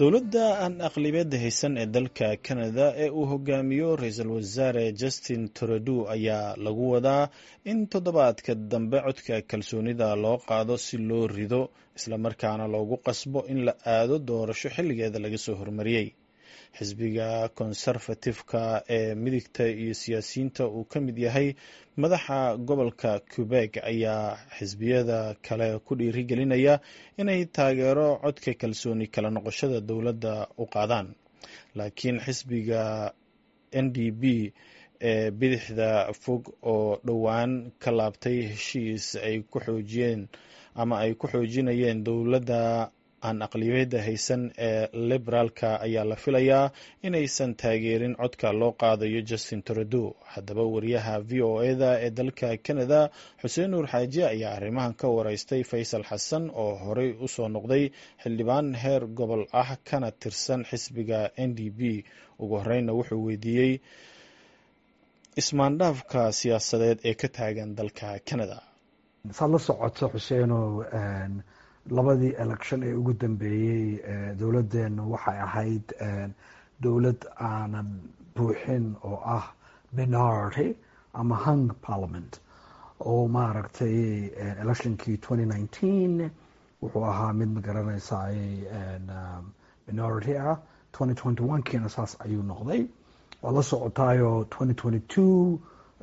dowladda aan aqlibiyadda haysan ee dalka canada ee uu hogaamiyo ra-iisul wasaare justin trudeau ayaa lagu wadaa in toddobaadka dambe codka kalsoonida loo qaado si loo rido islamarkaana loogu qasbo in la aado doorasho xilligeeda laga soo hormariyey xisbiga konserfatifka ee midigta iyo siyaasiyiinta uu ka mid yahay madaxa gobolka quebeg ayaa xisbiyada kale ku dhiirigelinaya inay taageero codka kalsooni kala noqoshada dowladda u qaadaan laakiin xisbiga n d b ee bidixda fog oo dhowaan ka laabtay heshiis ay ku xoojiyeen ama ay ku xoojinayeen dowladda aan aqliyada haysan ee liberaalka ayaa la filayaa inaysan taageerin codka loo qaadayo justin trudeau haddaba wariyaha v o eda ee dalka canada xuseen nuur xaaji ayaa arrimahan ka wareystay faysal xasan oo horey usoo noqday xildhibaan heer gobol ah kana tirsan xisbiga n d b ugu horeyna wuxuu weydiiyey ismaandhaafka siyaasadeed ee ka taagan dalka canada saad la socoto xuseenow labadii election ee ugu dambeeyey dowladdeenu waxay ahayd dowlad aanan buuxin oo ah minority ama hung parliament oo maaragtay electionkii twenty nineteen wuxuu ahaa mid magaranaysaay minority ah twenty twenty one kiina saas ayuu noqday waad la socotaayo twenty twenty two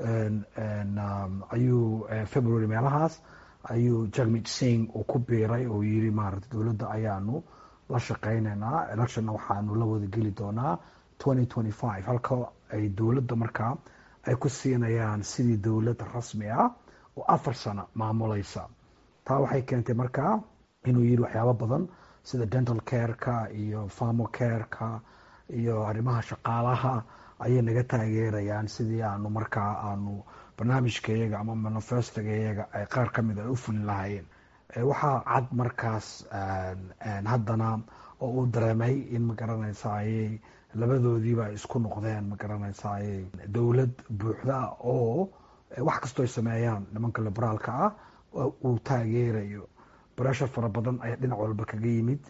ayuu february meelahaas ayuu jagmit sing uu ku biiray oo yiri maaragtay dowladda ayaanu la shaqeyneynaa electionna waxaanu la wada geli doonaa twenty twenty five halka ay dowladda markaa ay ku siinayaan sidii dowlad rasmi ah oo afar sano maamuleysa taa waxay keentay markaa inuu yiri waxyaabo badan sida dental careka iyo farmo careka iyo arrimaha shaqaalaha ayay naga taageerayaan sidii aanu markaa aanu barnaamijkayaga ama manifestogayaga ay qaar ka mid ay u fulin lahaayeen waxaa cad markaas haddana oo uu dareemay in magaranaysaayey labadoodiiba ay isku noqdeen magaranaysaayey dowlad buuxda oo wax kastoo ay sameeyaan nimanka liberaalka ah uu taageerayo breshar fara badan ayaa dhinac walba kaga yimid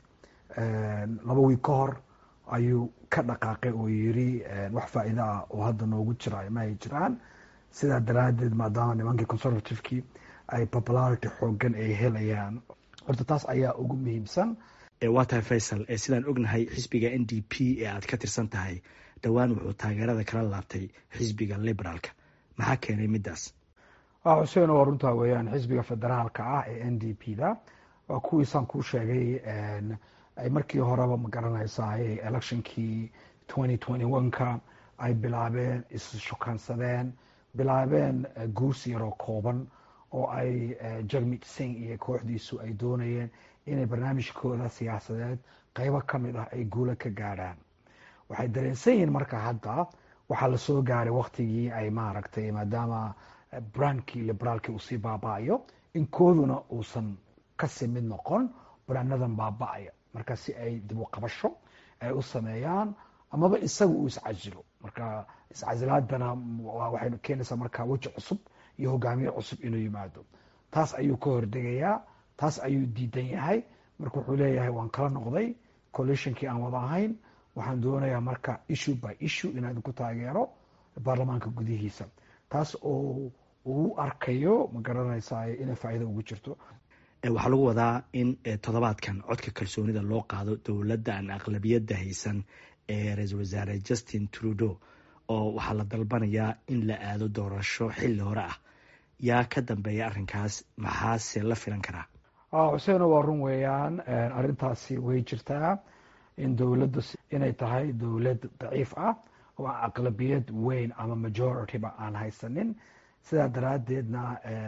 laba wiig ka hor ayuu ka dhaqaaqay oo yiri wax faa'iido ah oo hadda noogu jira ma ay jiraan sidaa daraadeed maadaama nimankii conservativekii ay popularity xoogan ay helayaan horta taas ayaa ugu muhiimsan waa tahay faysal sidaan ognahay xisbiga n d p ee aad ka tirsan tahay dhowaan wuxuu taageerada kala laabtay xisbiga liberaalka maxaa keenay midaas xuseen waa runtaa weeyaan xisbiga federaalka ah ee n d p da waa kuwiisaan kuu sheegay ay markii horeba magaranaysaay electionkii twenty twenty one ka ay bilaabeen isshukaansadeen bilaabeen guursi yaroo kooban oo ay jagmit sing iyo kooxdiisu ay doonayeen inay barnaamijkooda siyaasadeed qeybo ka mid ah ay guula ka gaadhaan waxay dareensan yihiin marka hadda waxaa lasoo gaaray waktigii ay maaragtay maadaama brandkii liberaalkii uu sii baaba-ayo in kooduna uusan kasii mid noqon brandadan baaba-aya marka si ay dib u qabasho ay u sameeyaan amaba isaga uu iscasilo marka iscasilaadana waxay keenaysaa marka weji cusub iyo hogaamiye cusub inuu yimaado taas ayuu ka hordegayaa taas ayuu diidan yahay marka wuxuu leeyahay waan kala noqday coalitionkii aan wada ahayn waxaan doonayaa marka issue by issue inaan ku taageero baarlamaanka gudihiisa taas oo uu arkayo ma garanaysaa inay faa'iido ugu jirto waxaa lagu wadaa in toddobaadkan codka kalsoonida loo qaado dowladda aan aqlabiyadda haysan ee ra-iisul wasaare justin trudeau oo waxaa la dalbanayaa in la aado doorasho xilli hore ah yaa ka dambeeya arrinkaas maxaase la filan karaa xuseeno waa run weeyaan arrintaasi way jirtaa in dowladda inay tahay dowlad daciif ah oo aan aqlabiyad weyn ama majorityba aan haysanin sidaa daraadeedna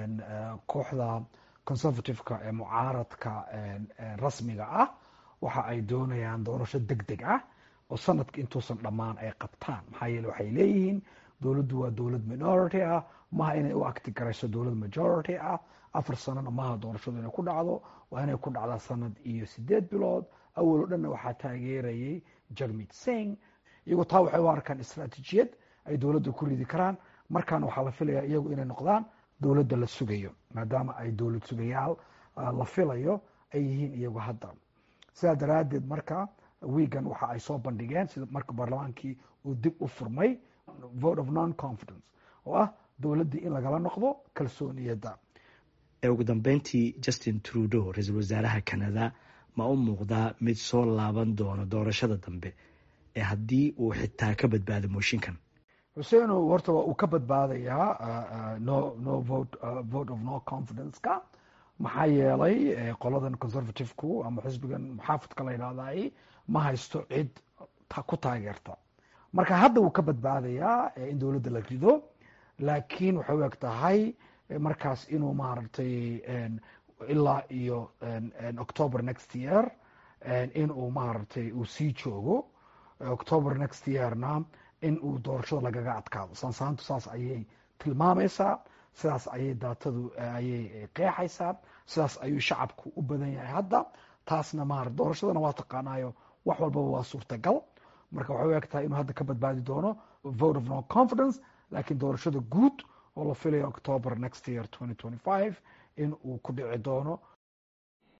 kooxda conservativeka ee mucaaradka rasmiga ah waxa ay doonayaan doorasho deg deg ah oo sanadka intuusan dhammaan ay qabtaan maxaa yeele waxay leeyihiin dowladdu waa dowlad minority ah maha inay u acti garayso dowlad majority ah afar sanona maha doorashadu inay ku dhacdo waa inay ku dhacdaa sanad iyo sideed bilood awal o dhanna waxaa taageerayay jagmit sing iyagoo taa waxay u arkaan istraatijiyad ay dowladda ku ridi karaan markaana waxaa la filayaa iyagu inay noqdaan dowladda la sugayo maadaama ay dowlad sugayaal la filayo ay yihiin iyagu hadda sidaa daraadeed marka wiigan waxa ay soo bandhigeen sida marka baarlamaankii uu dib u furmay vote of non confidence oo ah dowladdii in lagala noqdo kalsooniyadda ugu dambeyntii justin trudeau ra-iisul wasaaraha canada ma u muuqdaa mid soo laaban doono doorashada dambe ee haddii uu xitaa ka badbaado mooshinkan xuseeno horta waa uu ka badbaadayaa no no vote vote of no confidence-ka maxaa yeelay qoladan conservative-ku ama xisbigan muxaafidka la yidhahday ma haysto cid ku taageerta marka hadda wuu ka badbaadayaa in dowladda la rido laakiin waxay u eg tahay markaas inuu maaragtay ilaa iyo october next year in uu maaragtay uu sii joogo october next yearna in uu doorashada lagaga adkaado sansaantu saas ayay tilmaamaysaa sidaas ayay daatadu ayay qeexaysaa sidaas ayuu shacabku u badan yahay hadda taasna maara doorashadana waa taqaanaayo wax walbaba waa suurtagal marka waxay u eg tahay inuu hadda ka badbaadi doono vote of no confidence laakiin doorashada guud oo la filayo october next year in uu ku dhici doono